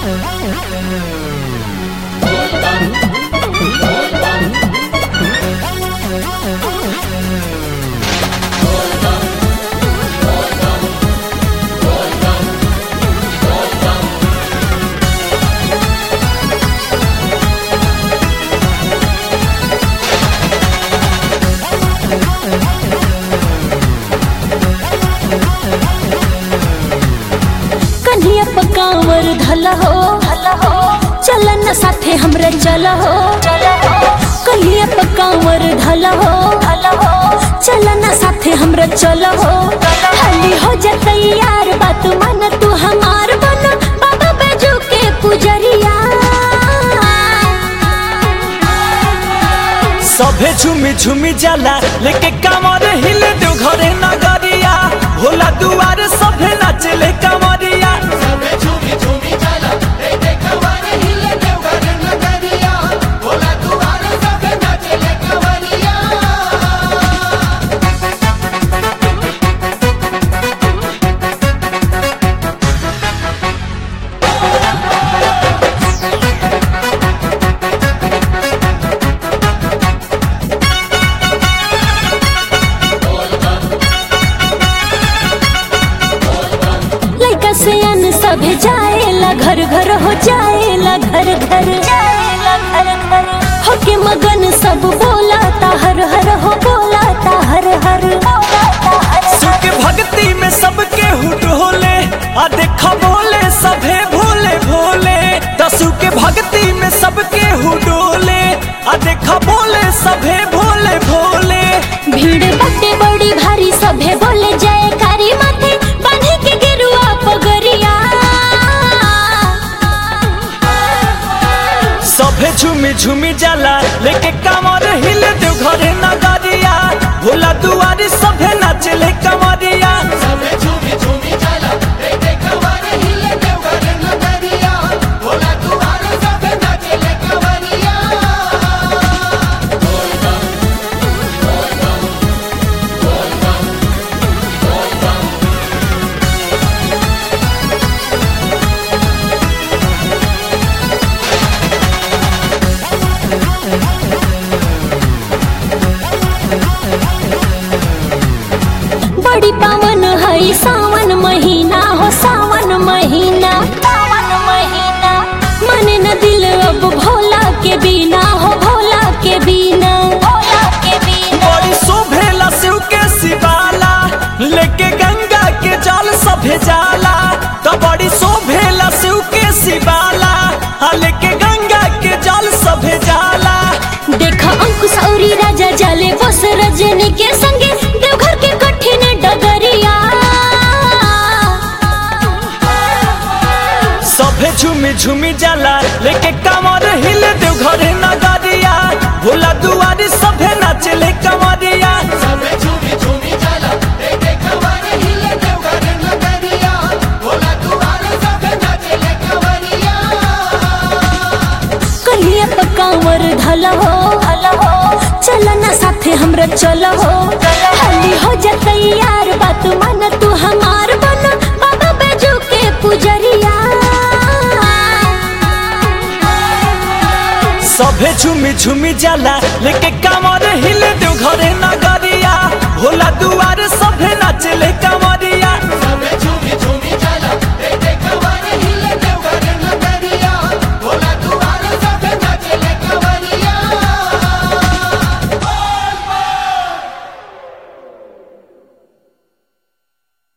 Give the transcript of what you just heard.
कन्हिया पकावर धल हो चलन साथे हमरे चल हो कन्हिया पकावर धल हो चलन साथे हमरे चल हो हली हो जा तैयार बात मन तू हमार बन बाबा बैजू के पुजरिया सभे झुमी झुमी जाला लेके कामर हिले दो घरे नगरिया भोला दुआर सभे नाचले कामरिया लइका से अन सभे जाएला घर घर हो जाएला घर घर जाएला घर घर होके मगन सब बोलाता हर हर हो बोलाता हर हर सुख भक्ति में सबके हुट होले आ देखा बोले सभे भोले भोले दसु के भक्ति में सबके हुडोले आ देखा बोले सभे भोले भोले भीड़ बटे बड़ी भारी सभे बोले जयकारी माथे बांधी के गेरुआ पगरिया सभे झुमी झुमी जाला लेके कामर हिले दो घरे नगरिया भोला दुआरी सभे नाचले कमरिया बड़ी पावन है सावन महीना हो सावन महीना सावन महीना मन न दिल अब भोला के बिना हो भोला के बिना भोला के बिना बड़ी शोभेला शिव के शिवाला लेके गंगा के जल सभे जाला तो बड़ी शोभेला शिव के शिवाला आ लेके गंगा के जल सभे जाला देखा अंकुश औरी राजा जाले बस रजनी के संगे देवघर के कठिन डगरिया सभे झुमी झुमी जाला लेके कमर हिले दो घरे नगरिया भोला दुआरी सभे नाचले कमरिया कहिए पकावर धल हो चलना साथे हमरा चल हो हली हो जा तैयार बात मन तू हमार बन बाबा बैजू के पुजरिया सभे झुमी झुमी जाला लेके कमर हिले दो घरे नगरिया भोला दुआर सभे नाचले कमरिया